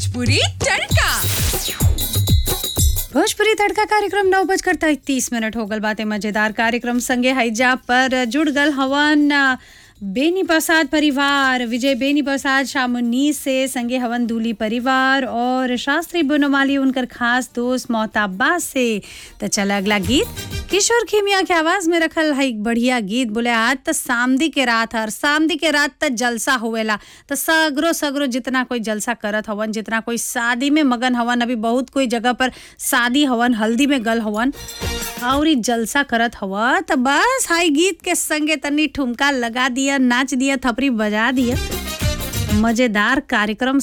भोजपुरी तड़का भोजपुरी तड़का कार्यक्रम नौ बजकर तीस मिनट हो गल बातें मजेदार कार्यक्रम संगे हैजा पर जुड़ गल हवन अ, बेनी प्रसाद परिवार विजय बेनी प्रसाद शामुनी से संगे हवन दूली परिवार और शास्त्री बनोमाली उनकर खास दोस्त मोहताबा से तो चल अगला गीत किशोर खीमिया के आवाज में रखल है एक बढ़िया गीत बोले आज तो सामदी के रात हर सामदी के रात तक जलसा होवेला तो सगरो सगरो जितना कोई जलसा करत हवन जितना कोई शादी में मगन हवन अभी बहुत कोई जगह पर शादी हवन हल्दी में गल हवन और इ जलसा करत हवा तो बस हाई गीत के संगे तनी ठुमका लगा दिया नाच दिया थपरी बजा दिया मजेदार कार्यक्रम